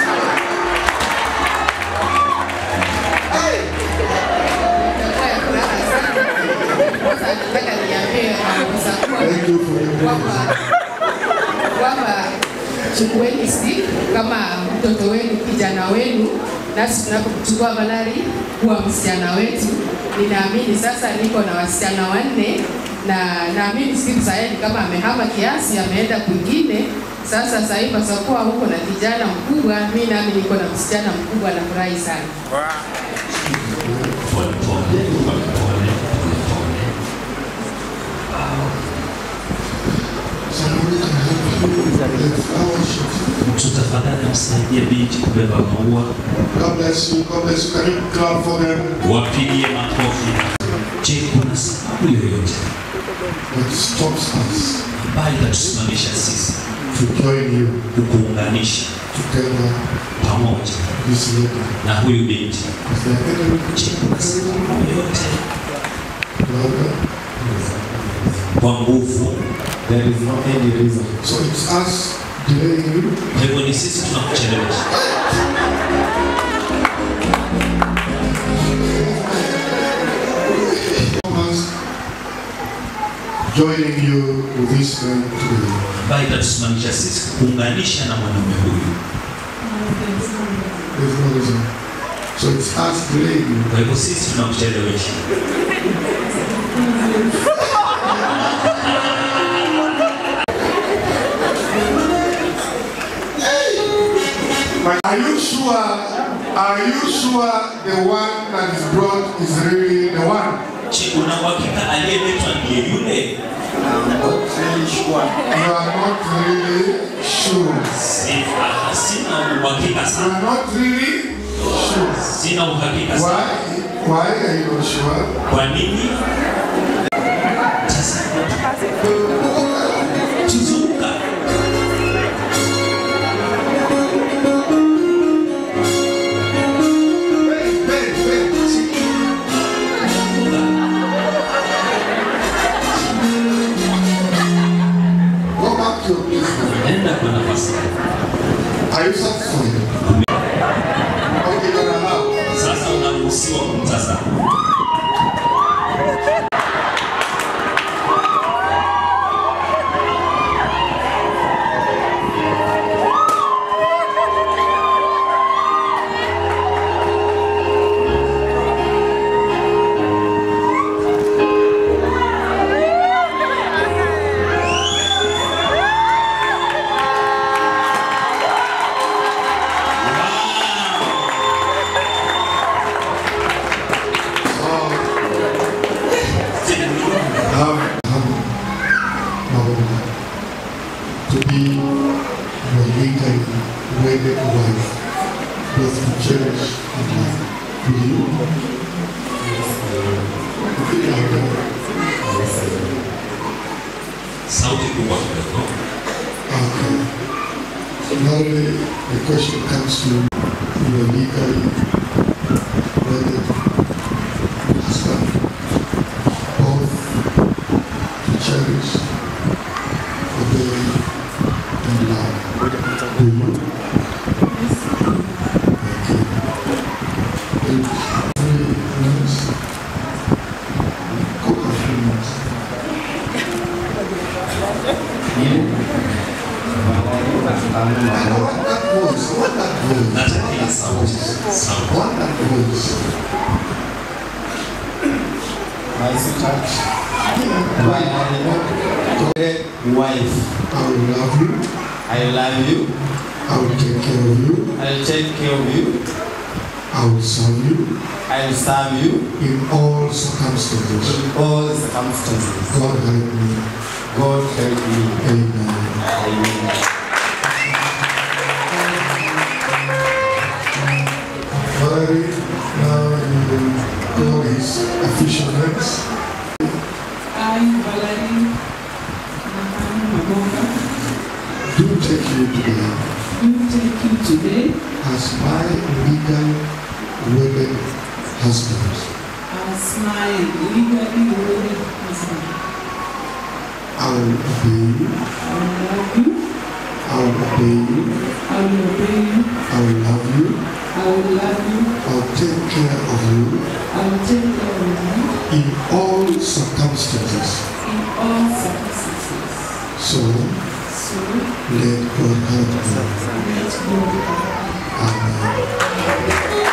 itakuwa ya furaha sana. Sasa nataka niambie kabisa kwamba kwamba chukueni stick kama mtoto wenu, kijana wenu, nasi tunapochukua Malari kuwa msichana wetu. Ninaamini sasa niko na wasichana wanne na naamini Steve Sayani kama amehama kiasi, ameenda kwingine. Sasa sasa hivi pasakuwa huko na kijana mkubwa, mi nami niko na msichana mkubwa, nafurahi sana. Pole pole, pole pole, pole pole. Mtu tafadhali msaidie binti kubeba maua. God bless you. God bless you. Can you clap for them? Wapigie makofi. Je, kuna sababu yoyote That stops us ambayo itatusimamisha sisi to join you kukuunganisha together pamoja this lady. na huyu binti? Is there any Je, kuna sababu yoyote brother? kwa nguvu? There is no any reason. So it's us delaying you. Kwa hivyo ni sisi tunakuchelewesha. Thomas joining you with this man today. ambayo itatusimamisha sisi kuunganisha na mwanaume huyu. There's no reason. So it's us delaying you. Kwa hivyo sisi tunakuchelewesha. But are you sure? Are you sure the one that is brought is really the one? Je, una uhakika aliyeletwa ndiye yule? I'm not really sure. You are not really sure. Sifa, sina uhakika You sana. are not really sure. Sina uhakika sana. Why? Why are you not sure? Kwa nini? Tuzunguka. Go back to your place. Nenda kwa nafasi. Are you satisfied? Okay, you're allowed. Sasa unaruhusiwa kumtazama. have, have Mauna to be your legally wedded wife, both to cherish and love. Will you? Repeat after me. Sauti kubwa kidogo. Okay. Now the, the question comes to your legally wedded husband, both to cherish, obey, and love. Do you? Okay. In three minutes, go for three minutes. Nataka ile sauti. Sauti. My sweetheart, my wife. I will love you. I love you. I will take care of you. I will take care of you. I will serve you. I will serve you in all circumstances. in all circumstances. God help me. God help me. Amen. Amen. Now you will call his official names. I, Valerie Nahani Mabonga, Do take you today do take you today as my legal wedded husband. as my legally wedded husband. I will obey you. I will love you. I will obey you. I will obey you. I will love you. I will love you. I will take care of you I will take care of you in all circumstances. in all circumstances. So So let God help you. let God Amen.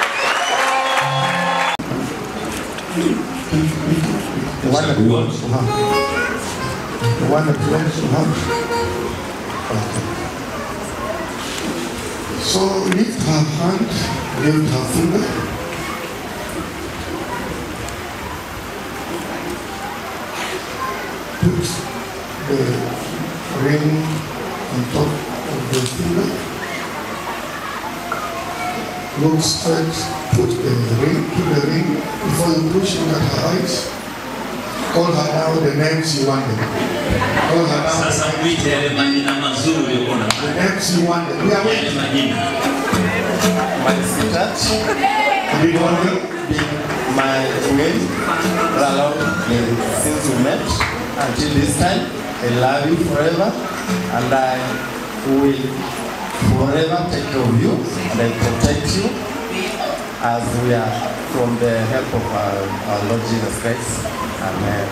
The one that wants to have. The one that wants to have. Okay. So lift her hand, lift her finger. Put the ring on top of the finger. Look straight, put the ring, put the ring before you push look at her eyes. Call her now the names you wanted. Call her now Sasa mwite yale majina mazuri uko na the names you wanted. We are yale majina. My sweetheart, Big one. my mate, along since we met until this time, I love you forever and I will forever take care of you and I protect you as we are from the help of our, our Lord Jesus Christ. Amen.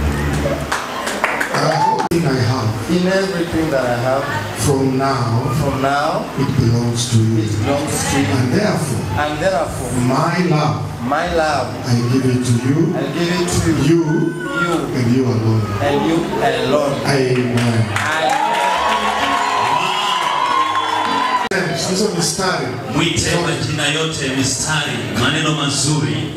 Everything I have In everything that I have from now, from now, it belongs to you. it belongs to you. And therefore, And therefore, my love, my love, I give it to you, I give it to you, you, you and you alone. and you alone. Amen. I Sasa mistari. Mwite majina yote mistari, maneno mazuri.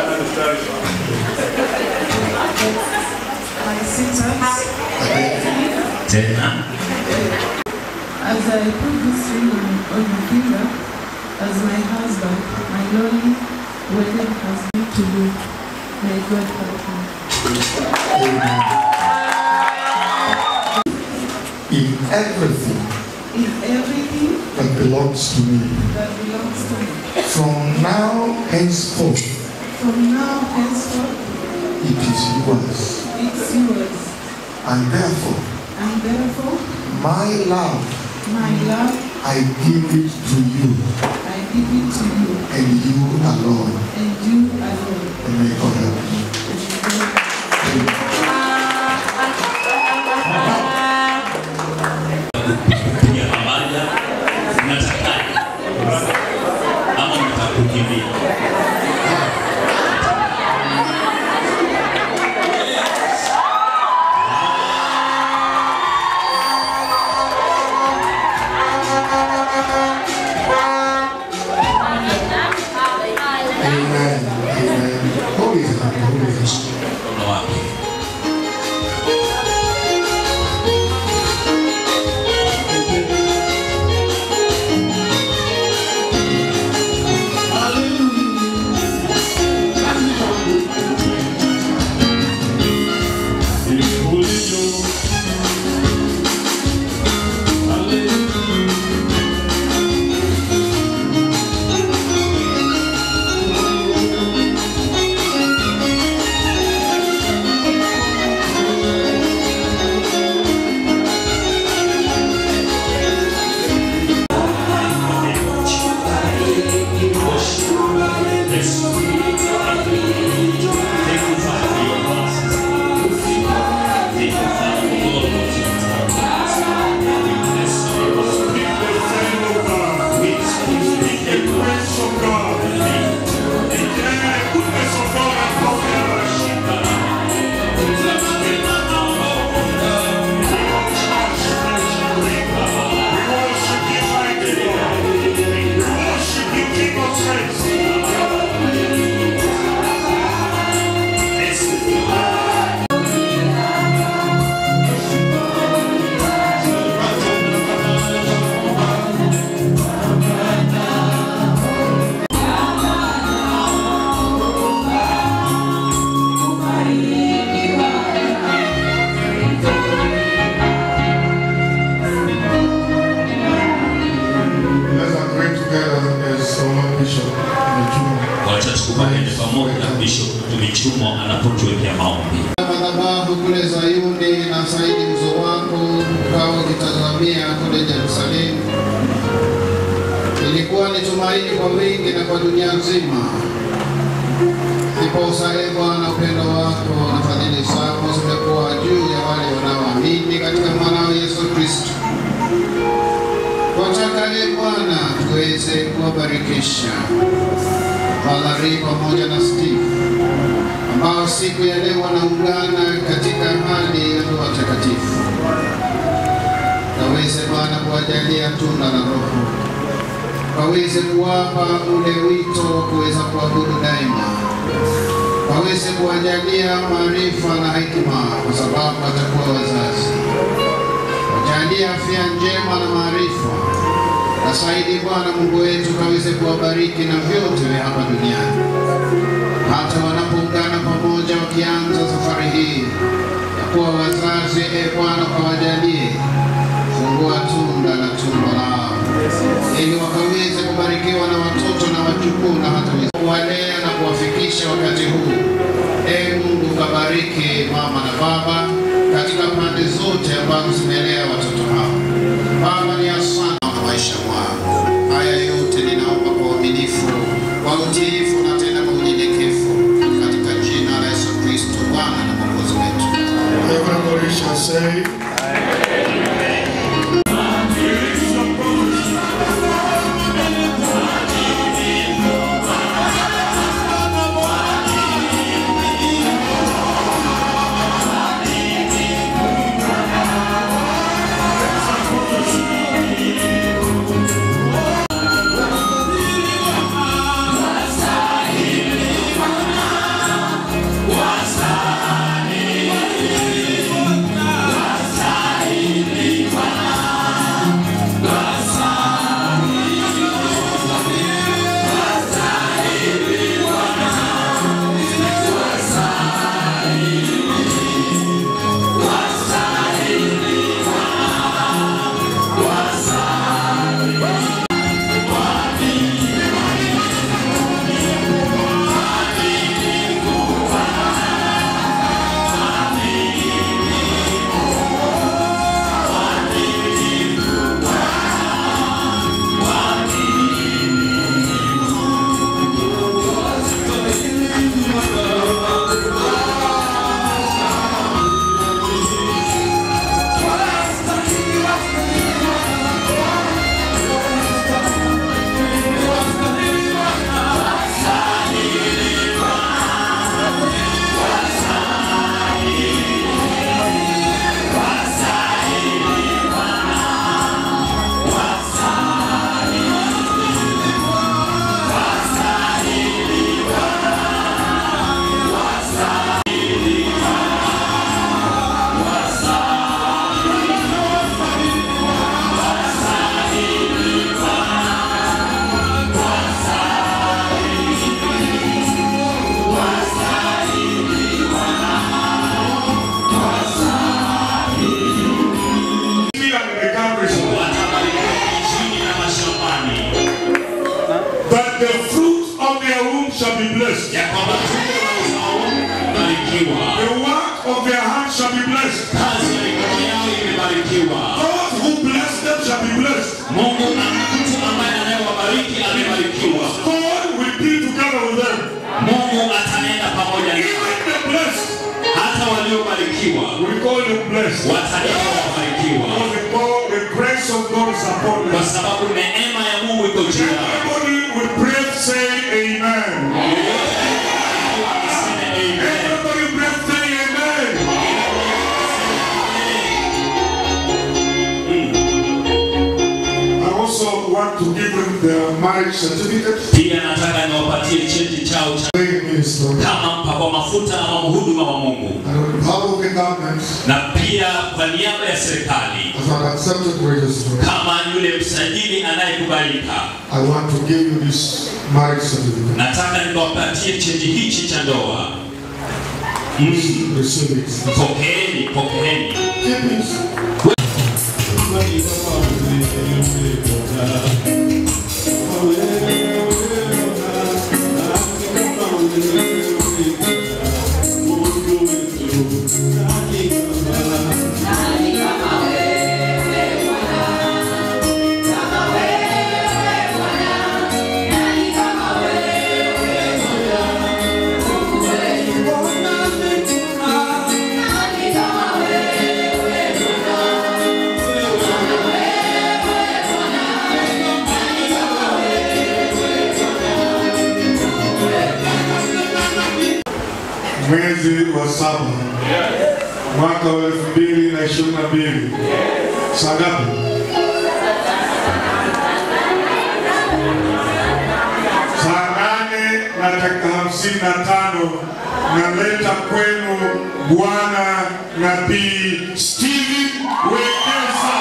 My sisters, Tena as I put this ring on, on your finger, as my husband, my lonely wedded husband to you, may God help you. In everything In everything that belongs to me, that belongs to me, from now henceforth, from now henceforth, it is yours. it's yours. And therefore, And therefore, my love, my love, I give it to you, I give it to you, and you alone. and you alone. And may God help you. kupiga pamoja, mnatakaje? Ama mtakukimbia? Amen. Amen. Hold his hand, hold his hand. Mkono wake. Hallelujah. anapotuwekea maombi. madhabahu kule Zayuni na saidi uso wako ukao ukitazamia kule Yerusalemu. Ilikuwa ni tumaini kwa wingi na kwa dunia nzima. Ndiposa ee Bwana, upendo wako na fadhili zako zimekuwa juu ya wale wanaoamini katika mwanao Yesu Kristo. Twataka ee Bwana tuweze kuwabarikisha Valerie pamoja na Steve ambao siku ya leo wanaungana katika hali ya ndoa takatifu. Kaweze Bwana kuwajalia tunda la Roho, kaweze kuwapa ule wito wa kuweza kuabudu daima, kaweze kuwajalia maarifa na hekima, kwa sababu watakuwa wazazi. Wajalie afya njema na maarifa, na zaidi Bwana Mungu wetu, kaweze kuwabariki na vyote vya hapa duniani hata wanapoungana pamoja wakianza safari hii ya kuwa wazazi. E Bwana, kawajalie fungua tunda la tumbo lao, ili wakaweze kubarikiwa na watoto na wajukuu na hata wazee. kuwalea na kuwafikisha wakati huu. E Mungu, kabariki mama na baba katika pande zote ambazo zimelea watoto hao. Baba, ni asante kwa maisha mwao. Haya yote ninaomba kwa uaminifu, kwa utiifu na tena kwa unyenyekevu katika jina la Yesu Kristo Bwana na Mwokozi wetu. Everybody shall say, But the fruit of their womb shall be blessed. ya kwamba tumbo la uzao imebarikiwa, The work of their hands shall be blessed. kazi ya mikono yao imebarikiwa. God who bless them shall be blessed. Mungu na mtu ambaye anayewabariki amebarikiwa. God will be together with them. Mungu atanenda pamoja nao. Even the blessed, hata waliobarikiwa we call them blessed. wataitwa wabarikiwa, Because the, God, the grace of God is upon them. kwa sababu neema ya Mungu iko juu yao. Everybody with breath say amen. Everybody breath say amen. I also want to give them their marriage certificate. Pia nataka niwapatie cheti chao cha kama mpakwa mafuta ama mhuduma wa Mungu, And on behalf of the government, na pia kwa niaba ya serikali as an accepted registrar, kama yule msajili anayekubalika, I want to give you this marriage certificate. nataka niwapatie cheti hichi cha ndoa. Receive it. Pokeeni, pokeeni. Keep it. mwezi wa saba mwaka wa elfu mbili na ishirini na mbili saa ngapi? Saa nane na dakika hamsini na tano naleta kwenu Bwana Nabii Steven Wekesa.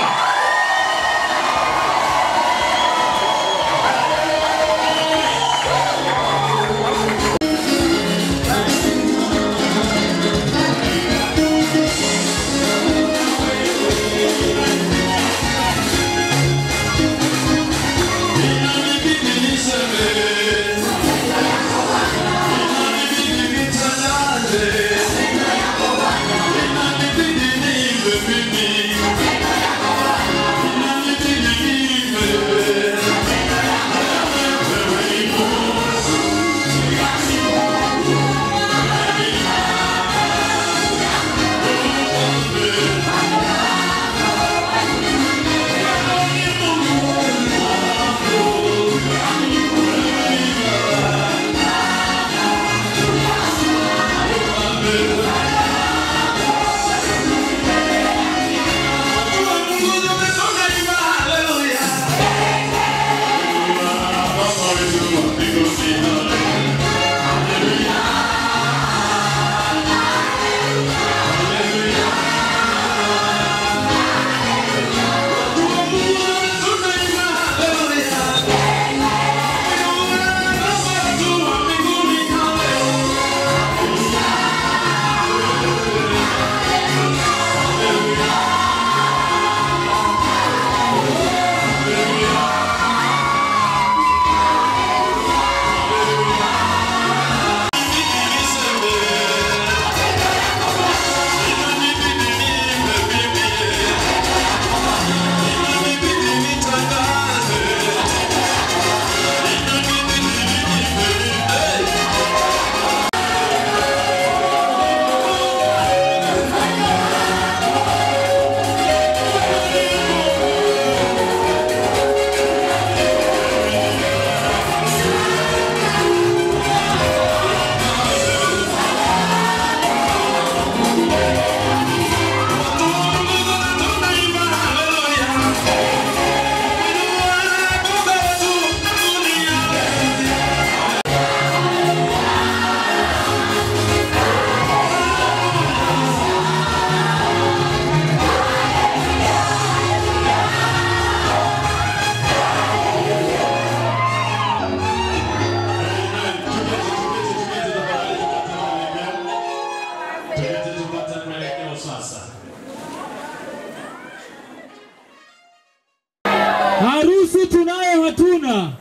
Harusi tunayo hatuna?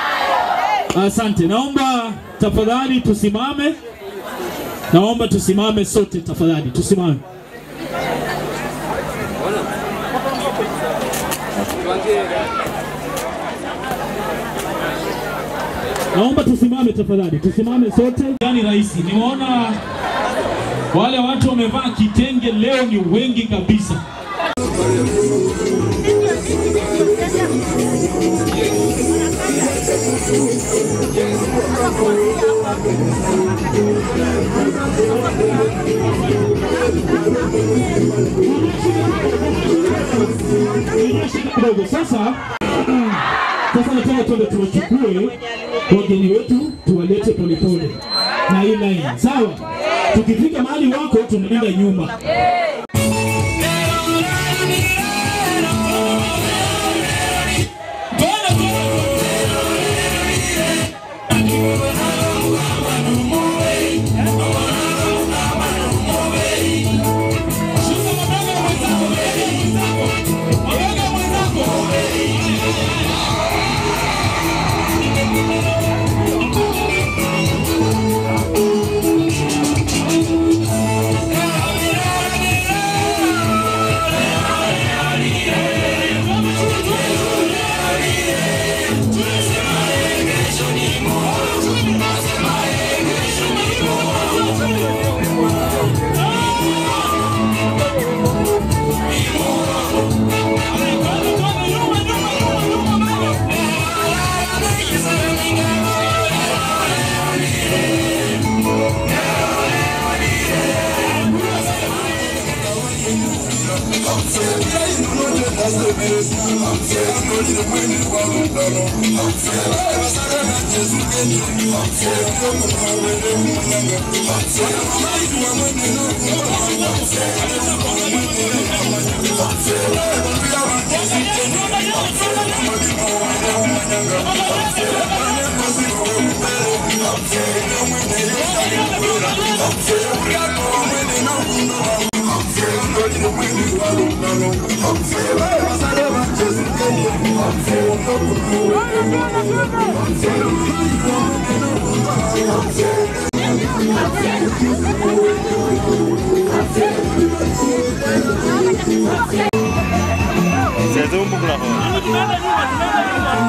Asante, naomba tafadhali tusimame. Naomba tusimame sote tafadhali, tusimame. Naomba tusimame tafadhali, tusimame sote. Yani rahisi, nimeona wale watu wamevaa kitenge leo ni wengi kabisa. kidogo sasa. Sasa nataka tuende tuwachukue wageni wetu tuwalete polepole na hii line, sawa? Tukifika mahali wako tunaenda nyuma. Yeah. C'est un bon là.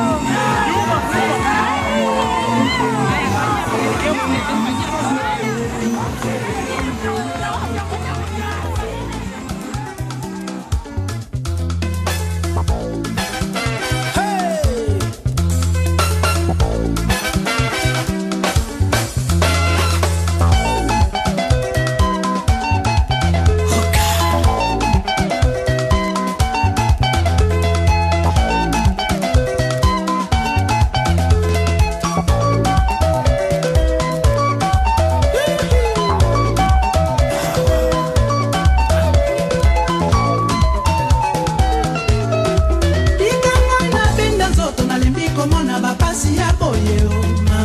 likanga nabenda nzoto nalembi komona bapasi ya boye oma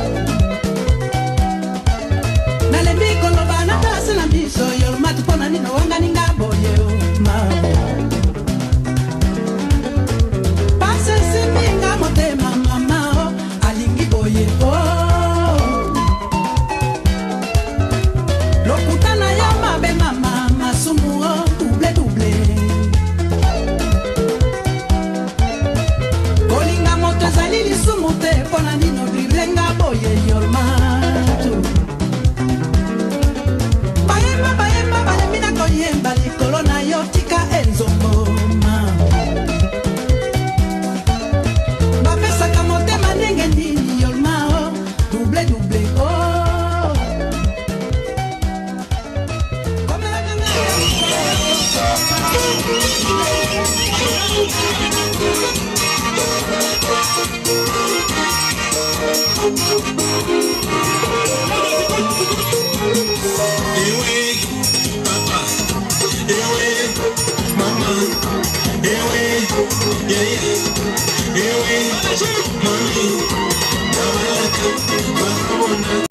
nalembi koloba na pasi na biso yolomati mpo na nino wanganinga boye oma pasi esimbinga motema mama o alingi boye o lokuta na yo mabe mama masumu o double double kolinga moto ezali lisumu te mpo na nino driblenga boye yormatu bayemba bayemba balembi na koyemba likolo na yo tika enzongoma bapesaka motema ndenge nini yormao double double o Ewe, papa, ewe, mama, ewe, yeye, ewe, mami, naweka bakona.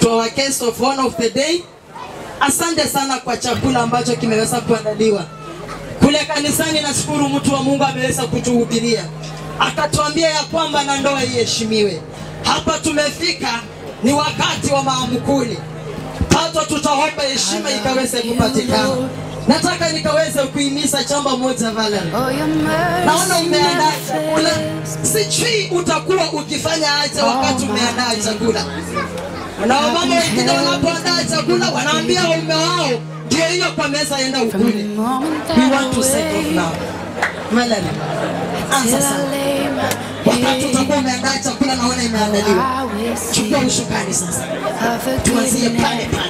to our guest of honor of the day. Asante sana kwa chakula ambacho kimeweza kuandaliwa kule kanisani. Nashukuru mtu wa Mungu ameweza kutuhubiria akatuambia ya kwamba na ndoa iheshimiwe. Hapa tumefika ni wakati wa maamkuli, pato tutaomba heshima ikaweze kupatikana. Nataka nikaweze kuhimiza jambo moja Valerie. Naona umeandaa chakula, sijui utakuwa ukifanya aje wakati umeandaa chakula. Na wamama wengine wanapoandaa chakula wanaambia waume wao ndio hiyo kwa meza, enda ukule. We want to set off now. Valerie, anza sasa. Wakati utakuwa umeandaa chakula, naona imeandaliwa. Chukua ushukani sasa, tuanzie pale pale.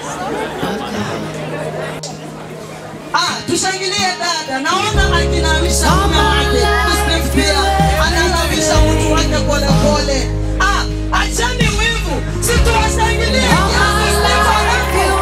Ah, tushangilie dada. Naona akinawisha mume wake. Steve pia ananawisha mtu wake pole pole. Ah, achani wivu. Si tuwashangilie. kiasi Steve anapo.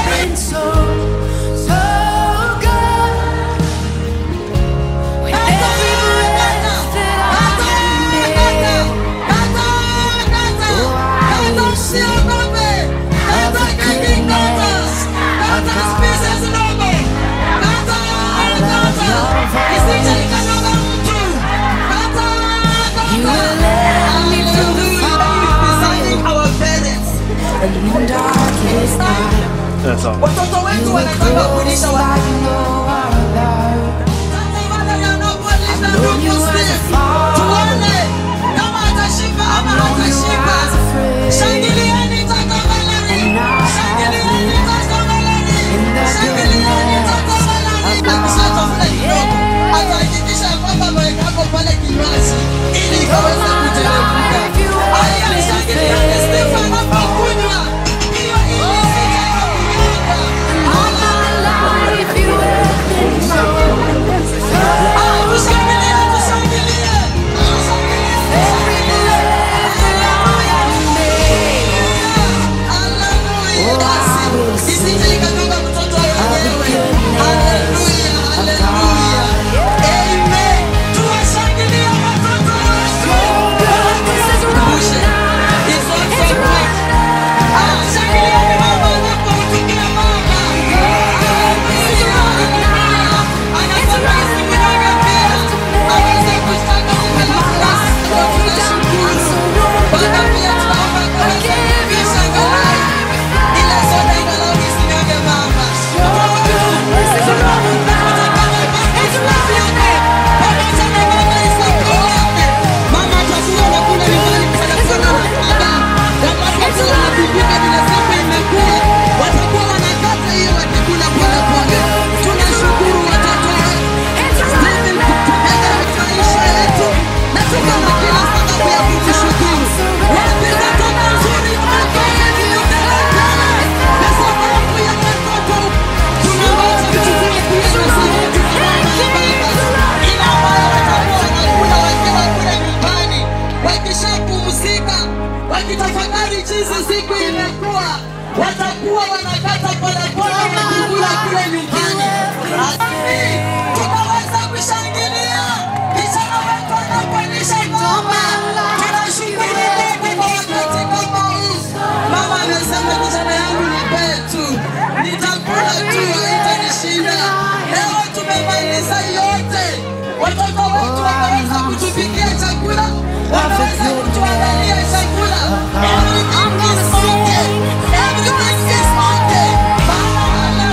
Watoto wetu wanataka kulisha tuone kama atashiba ama hatashiba. Shangilieni tata Valerie, shangilieni tata Valerie, shangilieni tata Valerie. Akishatafuta kidogo, atahakikisha kwamba ameweka hapo pale kinywaji ili ikaweze kuteremka. Aya, shangilieni Steve anapokunywa hiyo ili isije kumwaga. Ah, tushangilie, tushangilie. Isije ikatoka mtoto wenyewe. Haleluya, haleluya. Amen. Tuwashangilie watoto wetu. Tukumbushe, it's also right. Ah, shangilieni mama anapomtukia mama. Haleluya, haleluya. Anasema isimunyonge pia. Aweze kushtaka mume na kulasi. Tunashukuru. Bwana pia tunaomba kaweze kuvisha angalau ile soda angalau isinyonge mama. Mama atakuwa anakula nyumbani kufanana na baba. Watakapokuwa wanakumbuka vile siku imekuwa, watakuwa wanakata hiyo wakikula pole pole. Tunashukuru watoto wetu. Stephen kutupenda maisha yetu na tuko na kila sababu ya kumshukuru. Wapi watoto nzuri wamefanya viyotelekele na sababu ya watoto tunaweza kuchukua pia na sisi tunaona ila ambayo watakuwa wanakula wakiwa kule nyumbani wakishapumzika wakitafakari jinsi siku imekuwa watakuwa wanakata polepole wakikula kule nyumbani Asi, tunaweza kushangilia kijana wetu anapolisha ngoma tunashukuru Mungu kwa wakati kama huu mama amesema kijana yangu ni petu nitakula tu haitanishinda leo tumemaliza yote watoto wetu wameweza kutupikia chakula wameweza kutuandalia chakula everything is okay everything is okay Mama,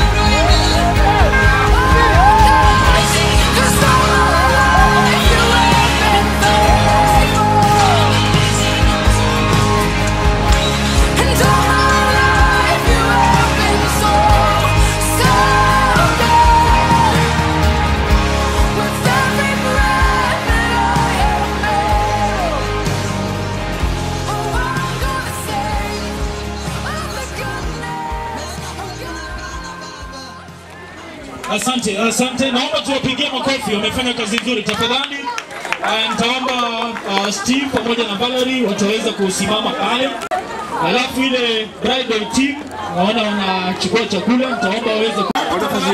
Asante, asante. Naomba tuwapigie makofi, wamefanya kazi nzuri. Tafadhali uh, nitaomba uh, Steve pamoja na Valerie wataweza kusimama pale, alafu ile bridal team naona wanachukua chakula, nitaomba waweze ku-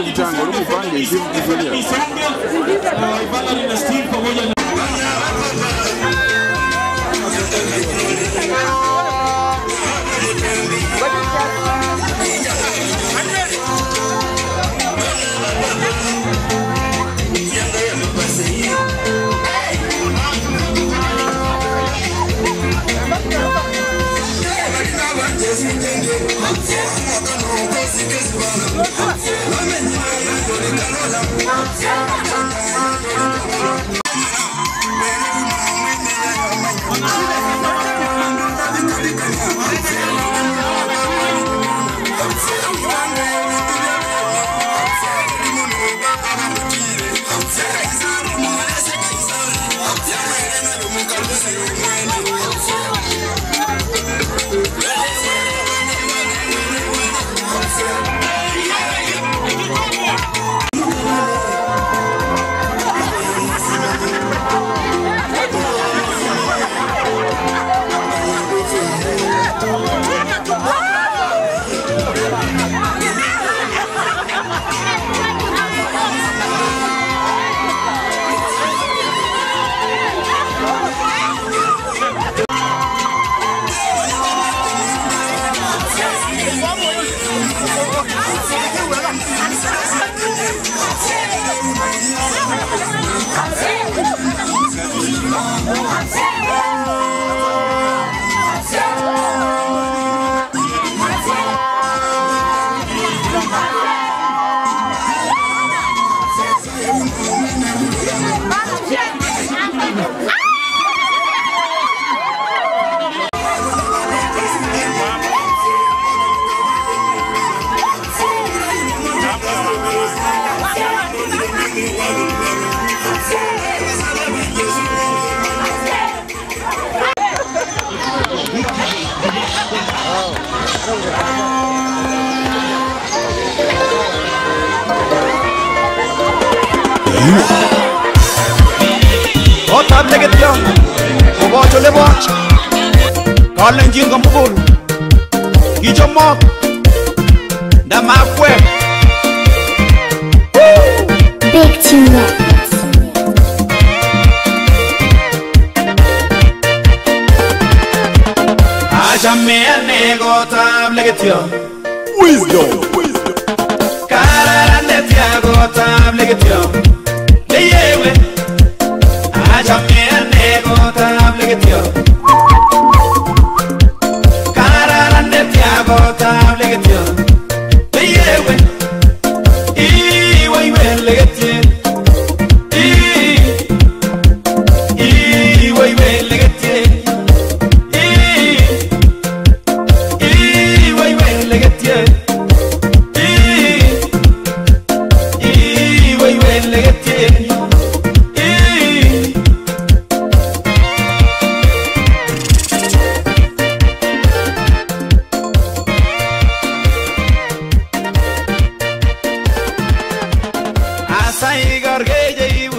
Isonge, uh, Valerie na Steve pamoja na Thank you. Otab legetyon koboch oleboch kalenjin komugul kichomok ndamakwek Big tune. achame ane kotab legetyon wisdom kararan netya kotab legetyon leyewe achame ane kotab legetyon kararan netya kotab legetyon leyewe iweiwe legetyen iweiwe legetyen iweiwe legetyen iweiwe legetyen asai gorgeje ibu